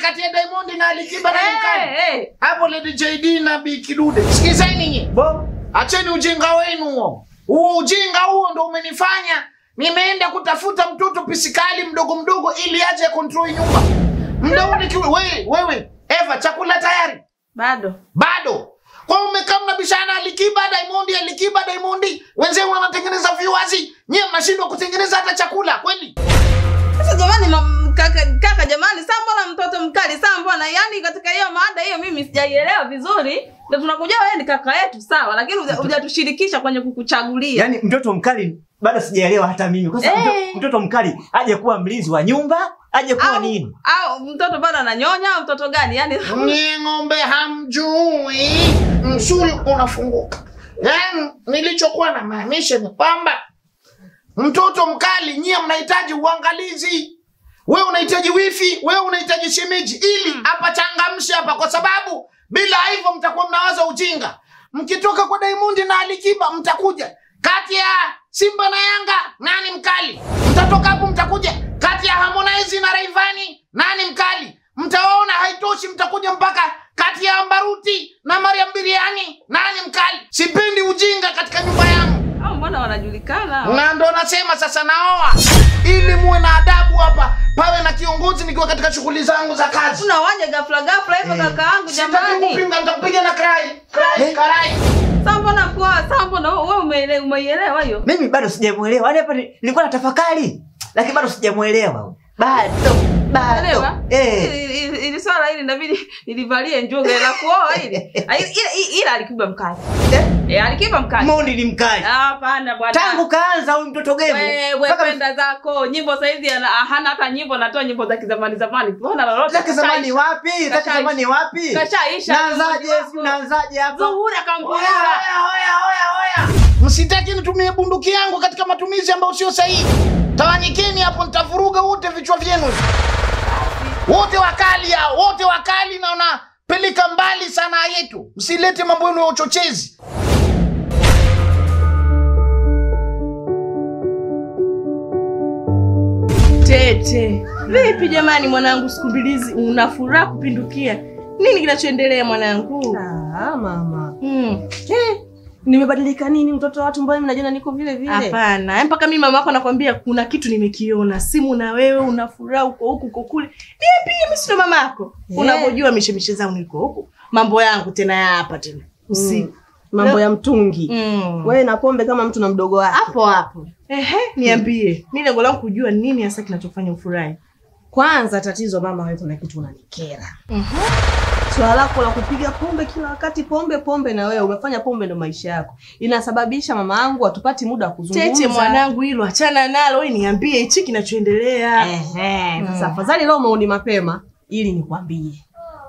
kati ya Diamond na Alikiba na mkali. Eh, eh. Hapo Lady JD na Bi Kidude. Sikizeni nyinyi. Bo. Acheni ujinga wenu huo. Huo ujinga huo ndo umenifanya nimeenda kutafuta mtoto pisikali mdogo mdogo ili aje control nyumba. Mda ule kiwe, wewe wewe Eva chakula tayari? Bado. Bado. Kwa hiyo umekaa mnabishana Alikiba Diamond Alikiba Diamond. Wenzenu wanatengeneza viwazi. Nyie mnashindwa kutengeneza hata chakula kweli? Sasa jamani mam- kaka, kaka jamani, saa mbona mtoto mkali? Saa mbona yani katika hiyo mada hiyo mimi sijaielewa vizuri. Ndio tunakujua wewe ni kaka yetu sawa, lakini huja- hujatushirikisha kwenye kukuchagulia. Yaani mtoto mkali bado sijaelewa hata mimi. Kwa sababu Eh. mto- mtoto mkali aje kuwa mlinzi wa nyumba, aje kuwa au, nini? au mtoto bado ananyonya au mtoto gani? Yani Nyie ng'ombe hamjui, msuli unafunguka. Yaani nilichokuwa namaanisha ni kwamba mtoto mkali, nyie mnahitaji uangalizi. Wewe unahitaji wifi, wewe unahitaji shemeji, ili hapa changamshe hapa, kwa sababu bila hivyo mtakuwa mnawaza ujinga. Mkitoka kwa Diamond na Alikiba mtakuja kati ya Simba na Yanga, nani mkali? Mtatoka hapo mtakuja kati ya Harmonize na Rayvanny, nani mkali? Mtaona haitoshi, mtakuja mpaka kati ya Ambaruti na Mariam Biriani, nani mkali? Sipendi ujinga katika nyumba yangu au mbona wanajulikana? na ndo nasema sasa naoa ili muwe na adabu hapa, pawe na kiongozi nikiwa katika shughuli zangu za kazi. Kuna waje ghafla ghafla hivyo kaka yangu Sitaki jamani. kupinga, nitakupiga na karai karai karai. Saa mbona kwa saa mbona wewe umeele- umeielewa hiyo? Mimi bado sijamuelewa. Yaani hapa ni- nilikuwa na tafakari, lakini bado sijamuelewa. Bado. Bado. Elewa? Eh. Ili- ili- Ili swala hili inabidi nilivalie njuga la kuoa hili. Ah, Ila ila- ila Alikiba mkali. Eh. Eh, Alikiba mkali. Mondi ni mkali. Ah, Hapana bwana. Tangu kaanza huyu mtoto gemu. wewe mpaka kwenda zako nyimbo saizi ana- hana hata nyimbo anatoa nyimbo za kizamani zamani hana lolote Zake zamani Kashaisha. wapi? Zake Kashaisha. zamani wapi? kashaisha Naanzaje? Wako. Si naanzaje hapa? zuhura Oya, kangura oya, oya, oya, oya. Msitaki nitumie bunduki yangu katika matumizi ambayo sio sahihi. Tawanyikeni hapo, nitavuruga wote vichwa vyenu wote wakali hao, wote wakali na wanapeleka mbali sanaa yetu. Msilete mambo yenu ya uchochezi. Tete, vipi jamani mwanangu, siku mbili hizi una furaha kupindukia. Nini kinachoendelea mwanangu? Ah, mama. Hmm. Eh, nimebadilika nini mtoto wa watu mbona mimi najiona niko vile vile? Hapana, yaani mpaka mimi mama yako nakwambia kuna kitu nimekiona. Simu na wewe una furaha uko huku uko kule. Niambie mimi sio mama yako. Eh. Unavyojua mishemishe zangu niko huku. Mambo yangu tena ya hapa tena. Usiku. Mambo ya mtungi. Mm. Wewe na pombe kama mtu na mdogo wake. Hapo hapo. Ehe, niambie. Mimi lengo langu kujua nini hasa kinachofanya ufurahi. Kwanza tatizo mama, wewe kuna kitu unanikera. Swala lako la kupiga pombe kila wakati, pombe pombe, na wewe umefanya pombe ndo maisha yako, inasababisha mama yangu hatupati muda wa kuzungumza. Tete mwanangu, hilo achana nalo, wewe niambie hichi kinachoendelea. Ehe, sasa afadhali leo umeoni mapema ili nikwambie.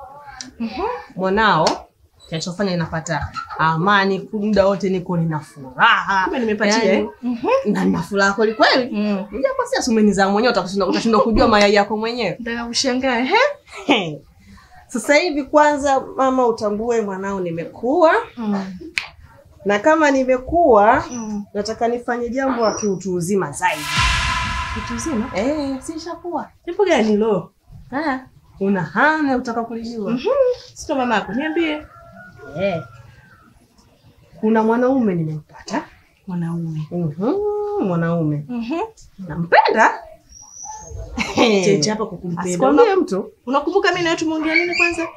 Mwanao kinachofanya ninapata amani muda wote, niko nina furaha. Kumbe nimepatia, Yaani, na nina furaha kweli kweli. Mm. Japo si asumeni za mwenyewe, utashindwa utashindwa kujua mayai yako mwenyewe. Nataka kushangaa, ehe. Sasa hivi kwanza, mama, utambue mwanao nimekuwa, na kama nimekuwa nataka nifanye jambo la kiutu uzima zaidi. Kitu zima. Eh, sishakuwa. Jambo gani lo? Ah, una hana utaka kulijua. Sio mama yako, niambie. Eh. Kuna mwanaume nimempata. Mwanaume. Mhm, mwanaume. Mhm. Nampenda. Tete hapa kukumpenda. Asikwambie mtu. Unakumbuka mimi na wewe tumeongea nini kwanza?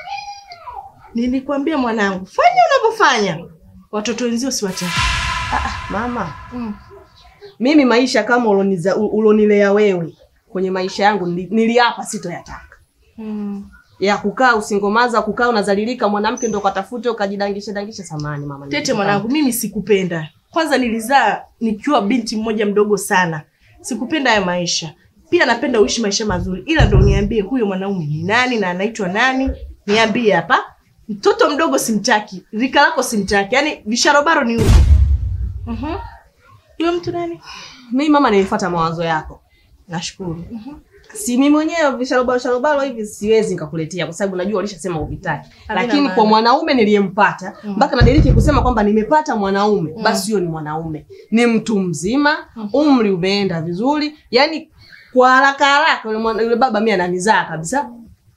Nilikwambia mwanangu, fanya unavyofanya. Watoto wenzio si wachache. Mama, Mm. mimi maisha kama uloniza- u- ulonilea wewe kwenye maisha yangu nili- niliapa sitoyataka. Mm. ya kukaa usingomaza, kukaa unazalilika, mwanamke ndo katafute ukajidangisha dangisha. Samani mama, Tete mwanangu, mimi sikupenda. Kwanza nilizaa nikiwa binti mmoja mdogo sana. Sikupenda haya maisha. Pia napenda uishi maisha mazuri, ila ndo niambie huyo mwanaume ni nani na anaitwa nani? Niambie hapa. Mtoto mdogo simtaki, rika lako simtaki, yaani visharobaro ni huko. Mhm. Huyo mtu nani? mimi mama, nilifuata mawazo yako. Nashukuru. Si mimi mwenyewe visharobaro sharobaro hivi siwezi nikakuletea kwa sababu najua ulishasema uvitaki, Havina lakini maana. kwa mwanaume niliyempata mpaka nadiriki kusema kwamba nimepata mwanaume, basi huyo ni mwanaume, ni mtu mzima, umri umeenda vizuri, yani kwa haraka haraka yule mwana- yule baba mimi ananizaa kabisa.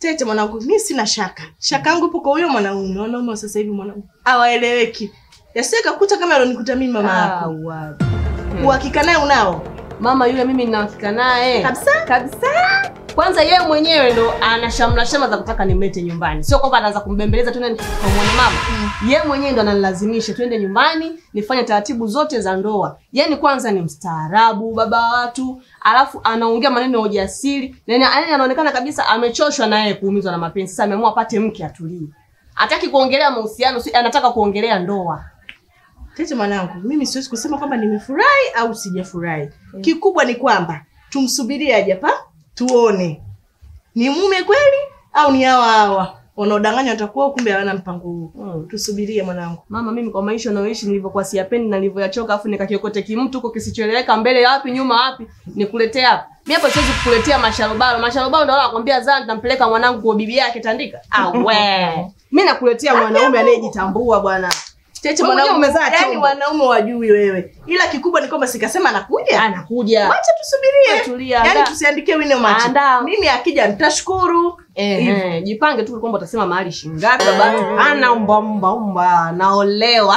Tete mwanangu, mi sina shaka. Shaka yangu ipo kwa huyo mwanaume. Wanaume wa sasa hivi mwanangu hawaeleweki. Yasiye kakuta kama alonikuta mimi mama Ah, yako. wapi. Uhakika naye unao? Mama yule mimi nina uhakika naye. Kabisa? Kabisa. Kwanza yeye mwenyewe ndo ana shamla shama za kutaka nimlete nyumbani. Sio kwamba anaanza kumbembeleza tu nani kamwone mama. Yeye mwenyewe ndo ananilazimisha twende nyumbani, nifanye taratibu zote za ndoa. Yaani kwanza ni mstaarabu baba wa watu, alafu anaongea maneno ya ujasiri. Na yaani anaonekana kabisa amechoshwa na yeye kuumizwa na mapenzi. Sasa ameamua apate mke atulie. Hataki kuongelea mahusiano, si anataka kuongelea ndoa. Tete mwanangu, mimi siwezi kusema kwamba nimefurahi au sijafurahi. Kikubwa ni kwamba tumsubirie aje hapa tuone ni mume kweli au ni hawa hawa wanaodanganya watakuwa kumbe hawana mpango huu. Mm. Tusubirie mwanangu. Mama, mimi kwa maisha nayoishi nilivyokuwa siyapendi na nilivyoyachoka, afu nikakiokote kimtu huko kisichoeleweka, mbele wapi nyuma wapi, nikuletea hapa. Mimi hapa siwezi kukuletea masharobaro. Masharobaro ndio wanakwambia zaa nitampeleka mwanangu kwa bibi yake Tandika. Ah we. Mimi nakuletea mwanaume anayejitambua bwana. Tete Wewe mwanangu, mwenyewe umezaa yani chombo. wanaume wajui wewe, ila kikubwa ni kwamba sikasema anakuja. Anakuja. Wacha tusubirie, Tulia, yani andaa. tusiandikie wino macho. Andaa. Mimi akija nitashukuru. Eh, eh, jipange tu kwamba utasema mahali shingapi baba. Ana umba umba umba naolewa.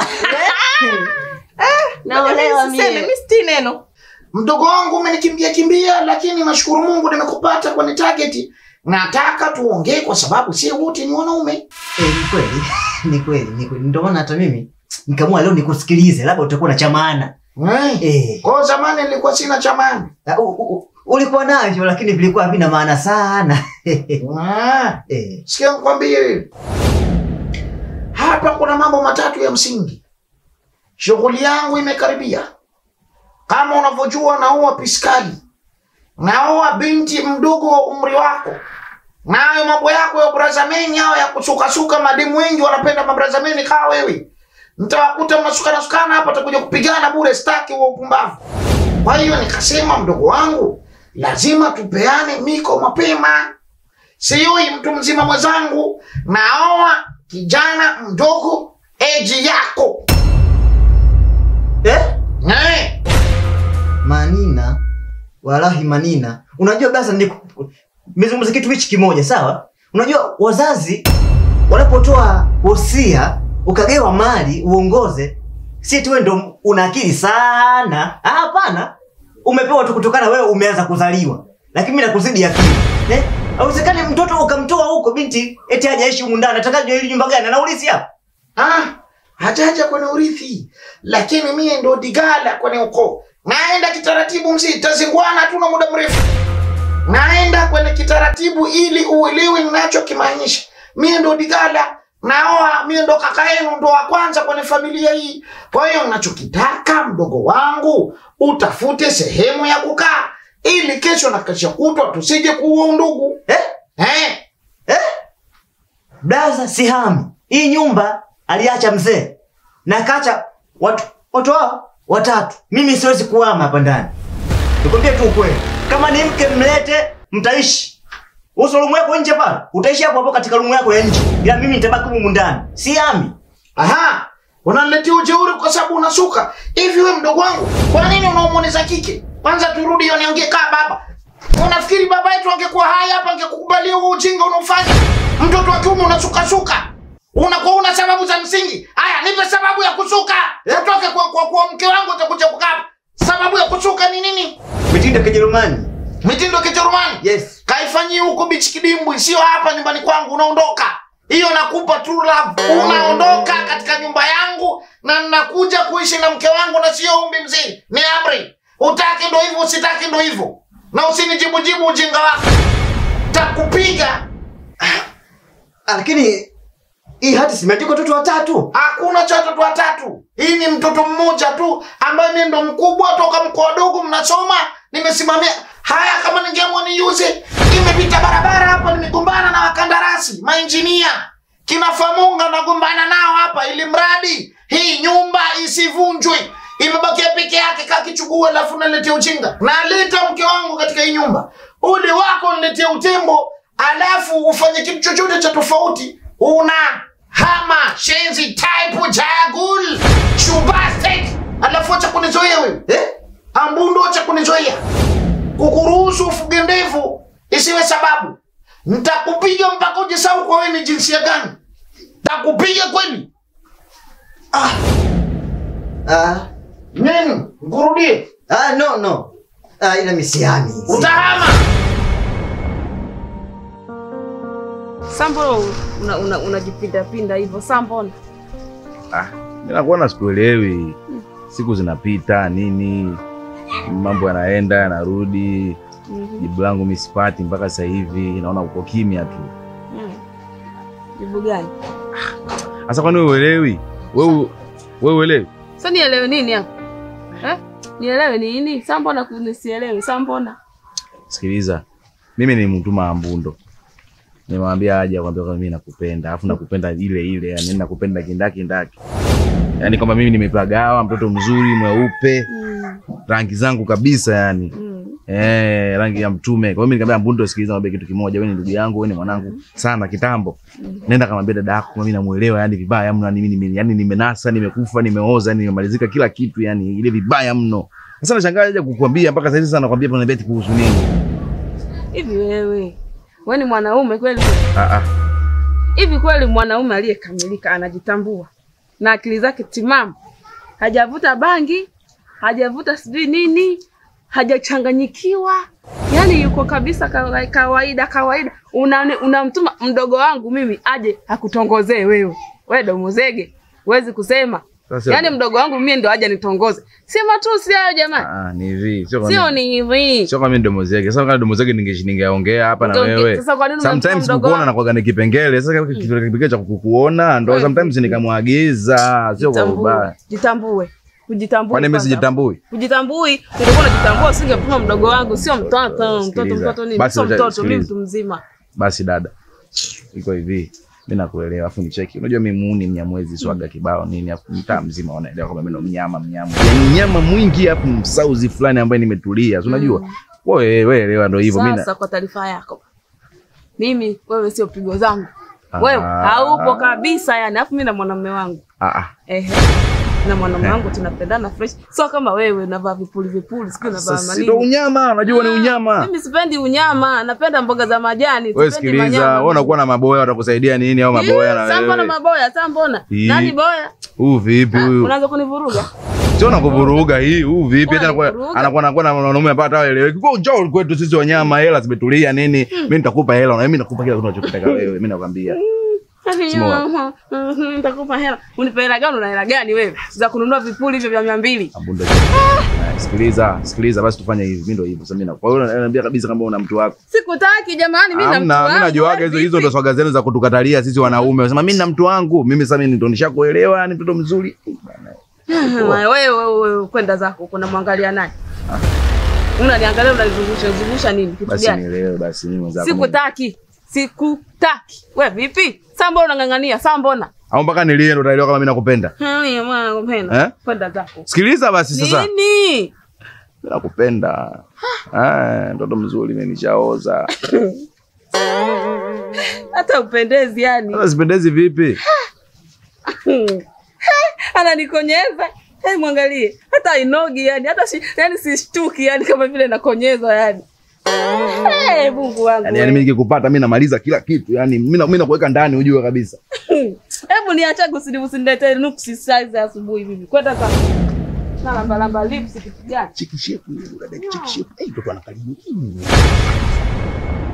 naolewa Siseme, mimi. mimi siti neno. Mdogo wangu umenikimbia kimbia, lakini nashukuru Mungu nimekupata kwenye target. Nataka tuongee kwa sababu si wote ni wanaume. Eh, ni kweli ni kweli ni kweli ndio maana hata mimi nikaamua leo nikusikilize labda utakuwa na cha maana Eh. eh Kwa zamani nilikuwa sina chamani. u- u- u- ulikuwa navyo lakini vilikuwa havina maana sana Ah. eh Sikia nikwambie, hapa kuna mambo matatu ya msingi. Shughuli yangu imekaribia. Kama unavyojua, naoa piskali, naoa binti mdogo wa umri wako. Nayo mambo yako ya brazameni hao ya kusukasuka, mademu wengi wanapenda mabrazameni kaa wewe. Mtawakuta mnasukana sukana hapa, takuja kupigana bure, staki wa upumbavu. Kwa hiyo nikasema, mdogo wangu, lazima tupeane miko mapema. Sioi mtu mzima mwenzangu, naoa kijana mdogo eji yako eh eh. manina walahi manina unajua basa ni nimezungumza kitu hichi kimoja sawa unajua wazazi wanapotoa wosia ukagewa mali uongoze si tu wewe ndo una akili sana Ah, hapana umepewa tu kutokana wewe umeanza kuzaliwa lakini mimi nakuzidi akili eh hauwezekani mtoto ukamtoa huko binti eti hajaishi humu ndani atakaje ili nyumba gani anaulisi hapa Ah, hajaja kwenye urithi, lakini mie ndo digala kwenye ukoo. Naenda kitaratibu, mzee, tazingwana hatuna muda mrefu. Naenda kwenye kitaratibu ili uelewe ninachokimaanisha. Mie ndo digala, naoa, mie ndo kaka yenu, ndo wa kwanza kwenye familia hii. Kwa hiyo nachokitaka, mdogo wangu, utafute sehemu ya kukaa ili kesho na kesho kutwa tusije kuua undugu eh eh. Blaza sihami. Hii nyumba aliacha mzee na kacha watu watu hao watatu. Mimi siwezi kuhama hapa ndani. Nikwambie tu ukweli. Kama ni mke mlete, mtaishi. Uso rumu yako nje pale, utaishi hapo hapo katika rumu yako ya nje. Ila mimi nitabaki humu ndani. Sihami. Aha, unaniletea ujeuri kwa sababu unasuka hivi. We mdogo wangu, kwa nini unaomoneza kike? Kwanza turudi hiyo, niongee kaa baba. Unafikiri baba yetu angekuwa hai hapa angekukubalia huo ujinga unaofanya? Mtoto wa kiume unasukasuka, unakuwa una sababu za msingi. Haya, nipe sababu ya kusuka, utoke kwa, kwa, kwa mke wangu utakuja kukaa hapa. Sababu ya kusuka ni nini? Mitindo ya Kijerumani. Mitindo ya Kijerumani Yes. kaifanyie huko bichi kidimbwi, sio hapa nyumbani kwangu. Unaondoka hiyo, nakupa true love. Unaondoka katika nyumba yangu na ninakuja kuishi na mke wangu, na sio umbi mzee, ni amri. Utaki ndo hivyo, usitaki ndo hivyo, na usinijibujibu ujinga wako, takupiga. Ah, Lakini hii hati simeandikwa watoto watatu. Hakuna cha watoto watatu, hii ni mtoto mmoja tu ambaye mimi ndo mkubwa toka mkoa dogo, mnasoma nimesimamia haya. Kama ningeamua niuze, imepita barabara hapa, nimegombana na wakandarasi mainjinia kina Famunga, nagombana nao hapa, ili mradi hii nyumba isivunjwe. Imebakia peke yake, kakichukua alafu naletea ujinga. Naleta mke wangu katika hii nyumba, ule wako niletea utembo, alafu ufanye kitu chochote cha tofauti, una hama shenzi type jagul shubastek, alafu acha kunizoea wewe Eh? ambundo acha kunizoea kukuruhusu ufuge ndevu isiwe sababu Nitakupiga mpaka ujisahau kwa wewe ni jinsia gani. Takupiga kweli. Ah. Nini? Ngurudie. Ah, no no. Ah, ila misiani. Utahama. Sambo una, una, unajipinda pinda hivyo Sambona. Ah, mimi nakuwa na sikuelewi. Siku zinapita nini, mambo yanaenda yanarudi, jibu langu mimi sipati mpaka sasa hivi, naona uko kimya tu. Mm. Jibu gani? Sasa kwani wewe uelewi? Wewe wewe uelewi? Sasa nielewe nini hapo? Eh? Nielewe nini? Sambona kunisielewi Sambona. Sikiliza, mimi nilimtuma Ambundo, nimwambia aje akwambia kwamba mimi nakupenda, alafu nakupenda ile ile, yani nakupenda kindaki ndaki, yani kwamba mimi nimepagawa, mtoto mzuri mweupe, Mm. rangi zangu kabisa yani Mm. Eh, rangi ya mtume. Kwa hiyo mimi nikamwambia Mbundo, sikiliza, mwambie kitu kimoja, wewe ni ndugu yangu, wewe ni mwanangu sana kitambo. Nenda kamwambia dada yako mimi namuelewa yani vibaya mno, yani mimi yani nimenasa, nimekufa, nimeoza, yani nimemalizika kila kitu yani ile vibaya mno. Sasa nashangaa aje kukuambia mpaka sasa hivi sana nakwambia pana beti kuhusu nini? Hivi wewe, wewe ni mwanaume kweli? Ah ah. Hivi kweli mwanaume aliyekamilika anajitambua na akili zake timamu, hajavuta bangi, hajavuta sijui nini, hajachanganyikiwa, yaani yuko kabisa kawa- kawaida kawaida. Unamtuma una unamtuma mdogo wangu mimi aje akutongozee wewe, wewe domozege, huwezi kusema Sasa yaani mdogo wangu mimi ndo aje nitongoze, si matusi hayo jamani, ah, ni hivi. Sio kwa sio mimi. ni hivi. Sio kama mimi ndo mozege. Sasa kama ndo mozege ningeshi ningeongea hapa na Utaonge- wewe. sasa kwa nini unamtuma Sometimes mdogo kukuona wangu? na kwaga ni kipengele. Sasa kama kitu kipengele cha kukuona ndo Wewe, sometimes nikamwagiza, sio kwa Jitambue, ubaya. jitambue, kujitambue. Kwani mimi kwanza. sijitambui? Ujitambui, ungekuwa unajitambua usingepima mdogo wangu, sio mtoto. Mtoto Sikiliza. mtoto nini? Basi Sio wacha- mtoto, mimi sikiliza. mtu mzima. Basi dada, iko hivi, mi nakuelewa, afu nicheki. Unajua mi muuni mnyamwezi swaga kibao nini, afu mtaa mzima wanaelewa kwamba mi ndo mnyama mnyama, yani nyama mwingi, afu msauzi fulani ambaye nimetulia, si unajua wewe wewe elewa, ndo hivyo. Mimi Sasa na kwa taarifa yako, mimi wewe sio pigo zangu, Ah. wewe haupo kabisa yani. Alafu mimi na mwanamume wangu ah ah, ehe, na mwanamume wangu tunapendana fresh, sio kama wewe unavaa vipuli vipuli, siku unavaa sasa si ndo manini. unyama, unajua ni unyama. Mimi sipendi unyama, napenda mboga za majani. Wewe sipendi sikiliza, manyama. wewe unakuwa na maboya, watakusaidia nini au maboya na Sasa mbona wewe? maboya? Sasa mbona Hii. nani boya? Huu vipi Ah, huyu? Unaanza kunivuruga. Sio nakuvuruga hii, huu vipi? Hata anakuwa Unanivuruga. anakuwa anakuwa na wanaume hapa hata waeleweki. Kwa njoo kwetu sisi wanyama, hela zimetulia nini? Mimi nitakupa hela na mimi nakupa kila kitu unachotaka wewe. Mimi nakwambia. Simama. Nitakupa hela. Unipe hela gani? Una hela gani wewe za kununua vipuli hivyo vya mia mbili? Abunda. Na, Sikiliza, sikiliza basi tufanye hivi. Mimi ndio hivyo. Sasa mimi na. Kwa hiyo naambia kabisa kama una mtu wako. Sikutaki jamani, mimi na mtu Hamna, mimi wangu. najuaga hizo hizo ndo swaga zenu za kutukatalia sisi wanaume. Unasema mimi na mtu wangu. Mimi sasa mimi ndo nishakuelewa, ni mtoto mzuri. Wewe wewe wewe kwenda zako kuna mwangalia nani? Unaniangalia unanizungusha zungusha nini? Kitu Basi gani? nielewe basi mimi mwenzako. Sikutaki. Sikutaki. Wewe vipi? Sasa mbona unang'ang'ania? Sasa mbona? Au mpaka nilie ndo utaelewa kama mimi nakupenda. Haya mwana kupenda. Eh? Kwenda zako. Sikiliza basi sasa. Nini? Mimi nakupenda. Ah, mtoto mzuri mimi nishaoza. Hata upendezi yani. Sasa sipendezi vipi? ananikonyeza hey, mwangalie hata inogi yani hata si, yani sishtuki yani kama vile nakonyezwa yani hey, Mungu wangu Yaani yani mimi nikikupata mimi namaliza kila kitu. Yaani mimi na- mimi nakuweka ndani ujue kabisa. hebu niachaje usini usiniletee nuksi size ya asubuhi mimi kwenda sasa na lamba lamba lips kitu gani Chiki shepu, dada chiki shepu. Eh, mtoto anakaribu.